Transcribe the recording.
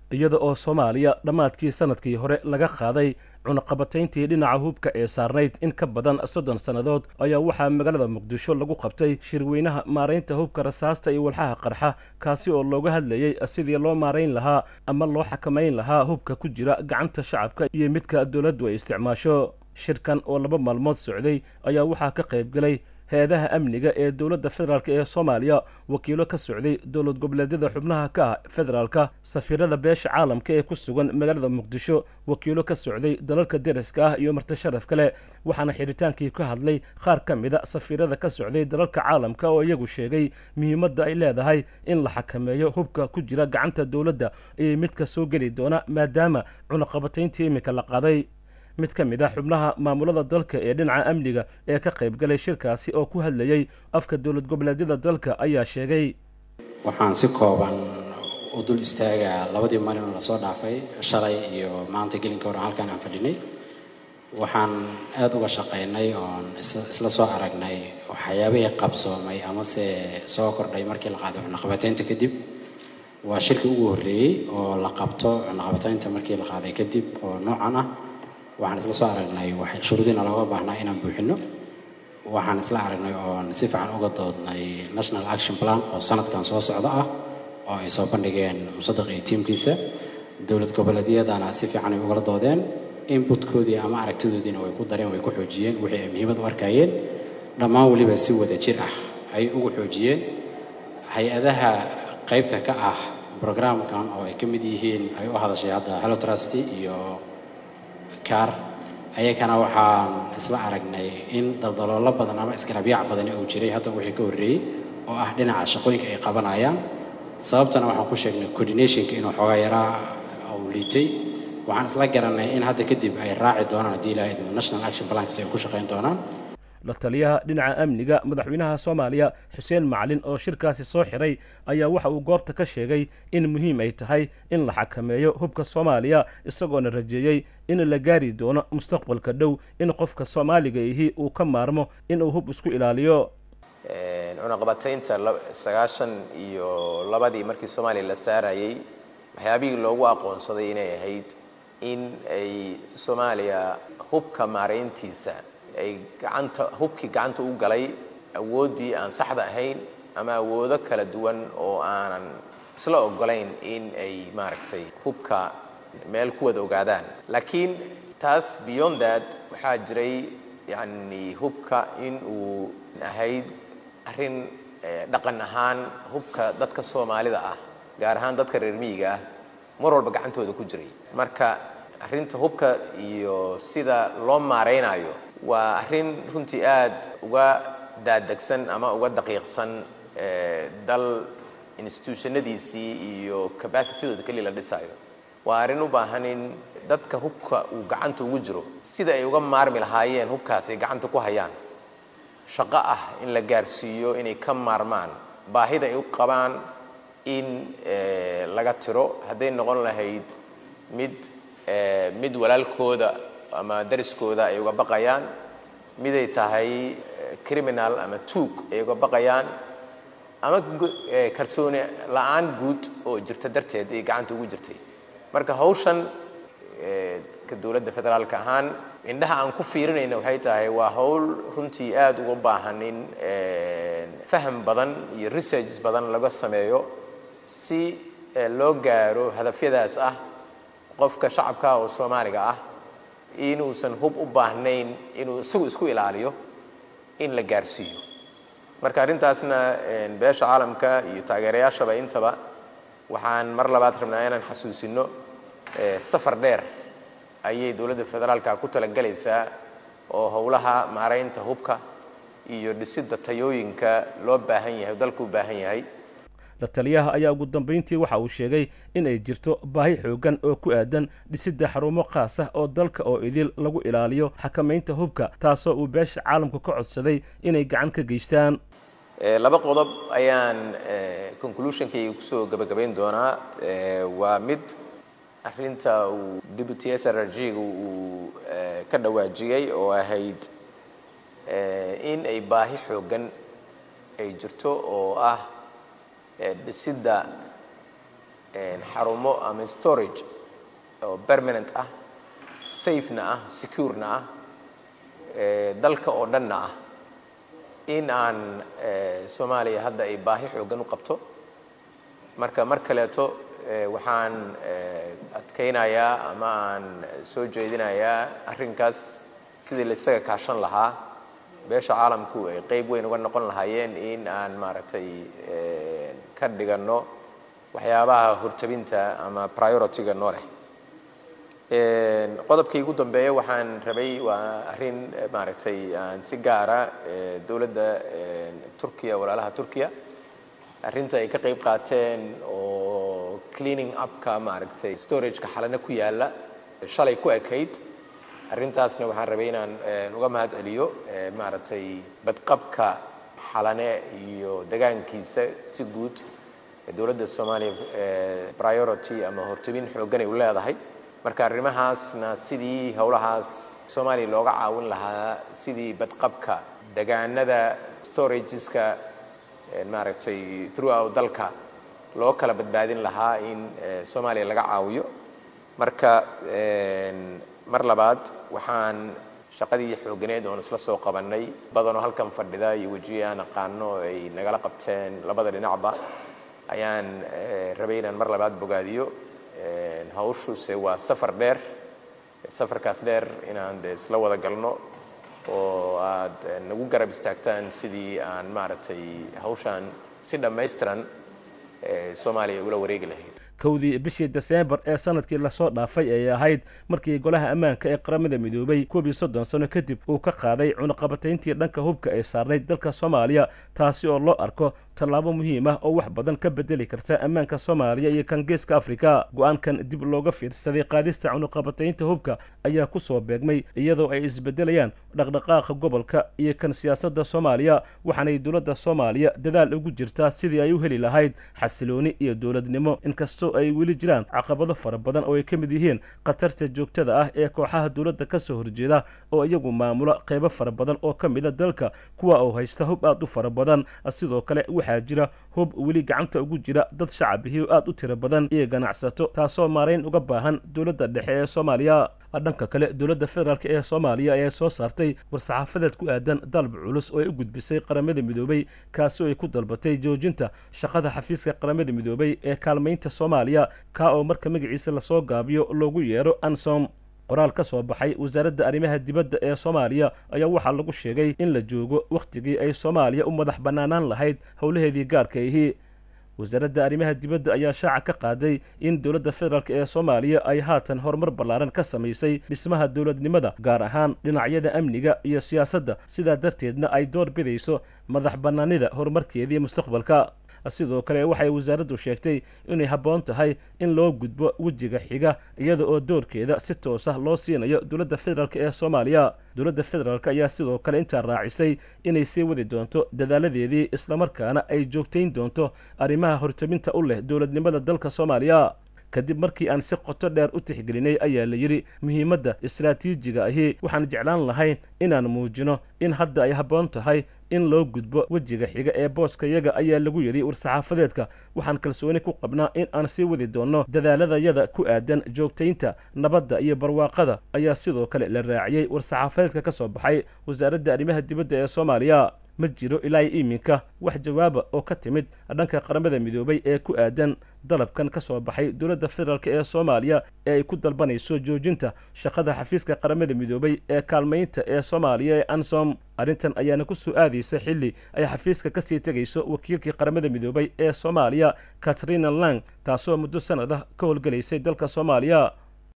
iyada oo soomaaliya dhammaadkii sanadkii hore laga qaaday cunaqabatayntii dhinaca hubka ee saarnayd in ka badan soddon sannadood ayaa waxaa magaalada muqdisho lagu qabtay shirweynaha maaraynta hubka rasaasta iyo walxaha qarxa kaasi oo looga hadlayey sidii loo maarayn lahaa ama loo xakamayn lahaa hubka ku jira gacanta shacabka iyo midka dowladdu ay isticmaasho shirkan oo laba maalmood socday ayaa waxaa ka qayb galay hay-adaha amniga ee dowladda federaalk ee soomaaliya wakiilo ka socday dowlad goboleedyada xubnaha ka ah federaalka safiirada beesha caalamka ee ku sugan magaalada muqdisho wakiilo ka socday dalalka deriska ah iyo marti sharaf kale waxaana xidhitaankii ka hadlay qaar ka mida safiirada ka socday dalalka caalamka oo iyagu sheegay muhiimadda ay leedahay in la xakameeyo hubka ku jira gacanta dowladda iyo midka soo geli doona maadaama cunaqabatayntii iminka la qaaday mid ka mid ah xubnaha maamulada dalka ee dhinaca amniga ee ka qayb galay shirkaasi oo ku hadlayey afka dowlad goboleedyada dalka ayaa sheegay waxaan si kooban u dul istaagaa labadii maalin lasoo dhaafay shalay iyo maanta gelinka hore halkan aan fadhinay waxaan aada uga shaqaynay oon isla soo aragnay waxyaabihii qabsoomay amase soo kordhay markii la qaaday cunaqabataynta kadib waa shirkii ugu horreeyey oo la qabto cunaqabataynta markii la qaaday kadib oo noocan ah waxaan isla soo aragnay shuruudiina looga baahnaa inaan buuxino waxaan isla aragnay oon si fiican uga doodnay national action plan oo sanadkan soo socda ah oo ay soo bandhigeen musadaq iyo tiimkiisa dowlad goboleedyadana si fiican ay ugala doodeen inputkoodii ama aragtidoodiina way ku dareen way ku xoojiyeen wixii ay muhiimad u arkayeen dhammaan weliba si wada jir ah ay ugu xoojiyeen hay-adaha qaybta ka ah brograamkan oo ay ka mid yihiin ay u hadashay hadda hello trust iyo car ayakana waxaan isla aragnay in daldaloolo badan ama isgarabyac badan uu jiray hadda wixii ka horreeyey oo ah dhinaca shaqooyinka ay qabanayaan sababtana waxaan ku sheegnay coordinationka inuu xoogaa yaraa uu liitay waxaan isla garanay in hadda kadib ay raaci doonaan haddii ilaha idmo national action plankas ay ku shaqayn doonaan la taliyaha dhinaca amniga madaxweynaha soomaaliya xuseen macalin oo shirkaasi soo xiray ayaa waxa uu goobta ka sheegay in muhiim ay tahay in la xakameeyo hubka soomaaliya isagoona rajeeyey in la gaari doono mustaqbalka dhow in qofka soomaaliga ihi uu ka maarmo inuu hub isku ilaaliyo cunaqabataynta sagaashan iyo labadii markii soomaaliya la saarayey waxyaabihii loogu aqoonsaday inay ahayd in ay soomaaliya hubka maarayntiisa ay gacanta hubkii gacanta u galay awooddii aan saxda ahayn ama awoodo kala duwan oo aanan isla ogolayn in ay maaragtay hubka meel ku wada ogaadaan laakiin taas beyond that waxaa jiray yacni hubka in uu ahayd arrin dhaqan ahaan hubka dadka soomaalida ah gaar ahaan dadka reer miyiga ah mar walba gacantooda ku jiray marka arrinta hubka iyo sida loo maaraynayo waa arrin runtii aad uga daadegsan ama uga daqiiqsan dal institutionadiisii iyo capacitydooda keliya la dhisayo waa arrin u baahan in dadka hubka uu gacanta ugu jiro sida ay uga maarmi lahaayeen hubkaas ay gacanta ku hayaan shaqo ah in la gaarsiiyo inay ka maarmaan baahida ay u qabaan in laga tiro hadday noqon lahayd mid mid walaalkooda ama dariskooda ay uga baqayaan miday tahay criminal ama tuug ay uga baqayaan ama kalsooni la-aan guud oo jirta darteed ay gacanta ugu jirtay marka hawshan ka dowladda federaalka ahaan indhaha aan ku fiirinayna waxay tahay waa hawl runtii aada uga baahan in faham badan iyo researches badan laga sameeyo si loo gaaro hadafyadaas ah qofka shacabka oo soomaaliga ah inuusan hub u baahnayn inuu isagu isku ilaaliyo in la gaarsiiyo marka arrintaasna beesha caalamka iyo taageerayaashaba intaba waxaan mar labaad rabnaa inaan xasuusino safar dheer ayay dowladda federaalka ku talagelaysaa oo howlaha maaraynta hubka iyo dhisidda tayooyinka loo baahan yahay dalku u baahan yahay la taliyaha ayaa ugu dambayntii waxa uu sheegay in ay jirto baahi xoogan oo ku aadan dhisidda xarumo khaas ah oo dalka oo idil lagu ilaaliyo xakamaynta hubka taasoo uu beesha caalamka ka codsaday inay gacan ka geystaan laba qodob ayaan conclusionkayga kusoo gabagabayn doonaa waa mid arrinta uu deputy s r g ga uu ka dhawaajiyey oo ahayd in ay baahi xoogan ay jirto oo ah dhisidda xarumo ama storage oo permanent ah safena ah securena ah dalka oo dhanna ah in aan soomaaliya hadda ay baahi xoogan u qabto marka mar kaleeto waxaan adkaynayaa ama aan soo jeedinayaa arrinkaas sidii la isaga kaashan lahaa beesha caalamku ay qeyb weyn uga noqon lahaayeen in aan maaragtay ka dhiganno waxyaabaha hortabinta ama priority-ga noo leh qodobkii ugu dambeeya waxaan rabay waa arrin maaragtay aan si gaara dowladda turkiya walaalaha turkiya arrinta ay ka qayb qaateen oo cleaning upka maaragtay storageka xalana ku yaalla shalay ku ekayd arrintaasna waxaan rabay inaan uga mahad celiyo maaragtay badqabka xalane iyo degaankiisa si guud dowladda soomaaliya priority ama hortabin xooggan ay u leedahay marka arrimahaasna sidii howlahaas soomaaliya looga caawin lahaa sidii badqabka degaanada storageska maaragtay throughout dalka loo kala badbaadin lahaa in soomaaliya laga caawiyo marka mar labaad waxaan shaqadii xooganeed oon isla soo qabannay badanoo halkan fadhida iyo wejiya aan aqaano ay nagala qabteen labada dhinacba ayaan rabay inaan mar labaad bogaadiyo hawshuuse waa safar dheer safarkaas dheer inaan de isla wada galno oo aad nagu garab istaagtaan sidii aan maaragtay hawshaan si dhammaystiran soomaaliya ula wareegi lahayd kowdii bishii deseembar ee sanadkii lasoo dhaafay ayay ahayd markii golaha ammaanka ee qaramada midoobay koob iyo soddon sano kadib uu ka qaaday cunaqabatayntii dhanka hubka ay saarnayd dalka soomaaliya taasi oo loo arko tallaabo muhiim ah oo wax badan ka bedeli karta ammaanka soomaaliya iyo kan geeska afrika go-aankan dib looga fiirsaday qaadista cunaqabataynta hubka ayaa ku soo beegmay iyadoo ay isbedelayaan dhaqdhaqaaqa gobolka iyo kan siyaasadda soomaaliya waxaanay dowladda soomaaliya dadaal ugu jirtaa sidii ay u heli lahayd xasilooni iyo dowladnimo inkastoo ay weli jiraan caqabado fara badan oo ay ka mid yihiin khatarta joogtada ah ee kooxaha dowladda ka soo horjeeda oo iyagu maamula qaybo fara badan oo ka mida dalka kuwa oo haysta hub aad u fara badan sidoo kale waxaa jira hub weli gacanta ugu jira dad shacabihii aad u tiro badan iyo ganacsato taasoo maarayn uga baahan dowladda dhexe ee soomaaliya dhanka kale dowladda federaalk ee soomaaliya ayaa soo saartay war-saxaafadeed ku aadan dalab culus oo ay u gudbisay qaramada midoobay kaasi oo ay ku dalbatay joojinta shaqada xafiiska qaramada midoobay ee kaalmaynta soomaaliya kaa oo marka magaciisa lasoo gaabiyo loogu yeero ansom qoraal ka soo baxay wasaaradda arrimaha dibadda ee soomaaliya ayaa waxaa lagu sheegay in la joogo wakhtigii ay soomaaliya u madax bannaanaan lahayd howlaheedii gaarka ahi wasaaradda arrimaha dibadda ayaa shaaca ka qaaday in dowladda federaalk ee soomaaliya ay haatan horumar ballaaran ka samaysay dhismaha dowladnimada gaar ahaan dhinacyada amniga iyo siyaasadda sidaa darteedna ay door bidayso madax bannaanida horumarkeedii mustaqbalka sidoo kale waxay wasaaraddu sheegtay inay habboon tahay in loo gudbo wejiga xiga iyada oo doorkeeda si toos ah loo siinayo dowladda federaalk ee soomaaliya dowladda federaalk ayaa sidoo kale intaa raacisay inay sii wadi doonto dadaaladeedii islamarkaana ay joogtayn doonto arrimaha hortabinta u leh dowladnimada dalka soomaaliya kadib markii aan si qoto dheer u tixgelinay ayaa la yidhi muhiimadda istaraatiijiga ahi waxaan jeclaan lahayn inaan muujino in hadda ay habboon tahay in loo gudbo wejiga xiga ee booskayaga ayaa lagu yidhi war-saxaafadeedka waxaan kalsooni ku qabnaa in aan sii wadi doonno dadaaladayada ku aadan joogtaynta nabadda iyo barwaaqada ayaa sidoo kale la raaciyey war-saxaafadeedka ka soo baxay wasaaradda arrimaha dibadda ee soomaaliya ma jiro ilaa iminka wax jawaaba oo ka timid dhanka qaramada midoobay ee ku aadan dalabkan ka soo baxay dowladda federaalk ee soomaaliya ee ay ku dalbanayso joojinta shaqada xafiiska qaramada midoobay ee kaalmaynta ee soomaaliya ee ansom arrintan ayaana ku soo aadaysa xilli ay xafiiska kasii tegayso wakiilkii qaramada midoobay ee soomaaliya katrina lang taasoo muddo sanad ah ka howlgelaysay dalka soomaaliya